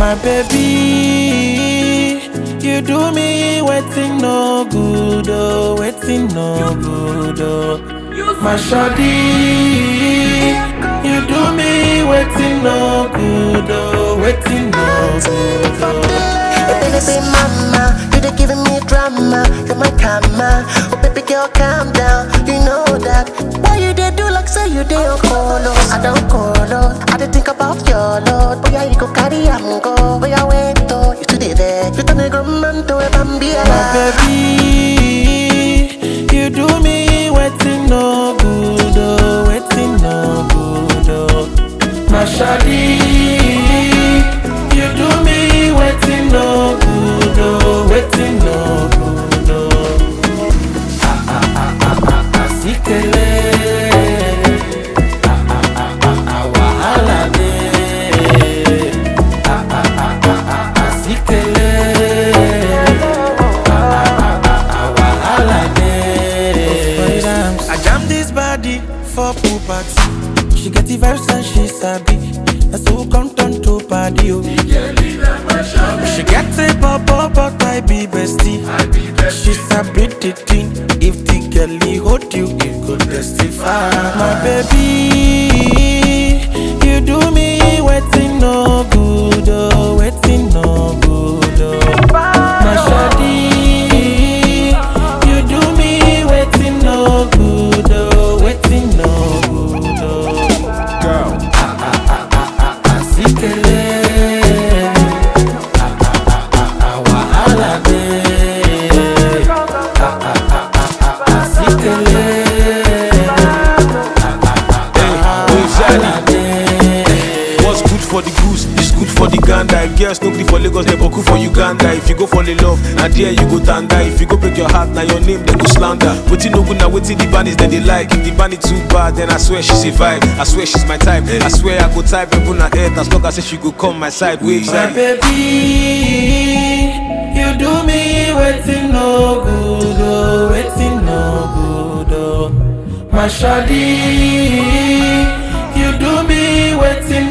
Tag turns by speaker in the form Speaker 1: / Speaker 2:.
Speaker 1: My baby, you do me waiting no good, oh, waiting no good, oh. My shawty, you do me waiting no good, oh, waiting no good, oh.
Speaker 2: Hey, baby, mama, you they giving me drama. You're my karma. Oh, baby girl, calm down. You know that. Why you they do like say you they on colo? I don't colo. I dey think about your lord. Boy, you go carry am go. Boy, I wait to you today there. You turn a grown man to a bambia.
Speaker 1: My baby, you do me waiting no good, oh, waiting no good, oh. My shawty, you do me waiting no good, oh, waiting no good, oh. Ah ah ah ah ah ah, sikele. Ah ah ah ah ah, wahala dey. Ah ah ah ah ah ah, sikele. I jam this body for pool party. She get the vibes and she sabi. Na so come turn to party oh. She get a bubble but I be bestie. She sabi the thing. If the girlie hold you, it go testify. My baby, you do me waiting no good oh, waiting no good oh. My shawty, you do me waiting no good oh, waiting no good oh.
Speaker 3: Girl,
Speaker 1: Asikele, ah ah ah ah ah wahala dey. Ah ah ah ah ah asikele, wahala dey.
Speaker 3: what's good for the goose is good for the gander. If girls no gree for Lagos, they boku for Uganda. If you go fall in love, na there you go tanda. If you go break your heart, now your name they go slander. Wetin no good, now wetin the band is then they like. If the band is too bad, then I swear she's a vibe. I swear she's my type. I swear I go type even her head as long as say she go come my side. Wait,
Speaker 1: My baby, you do me waiting no good, oh, waiting no good, oh. My shawty, you do me waiting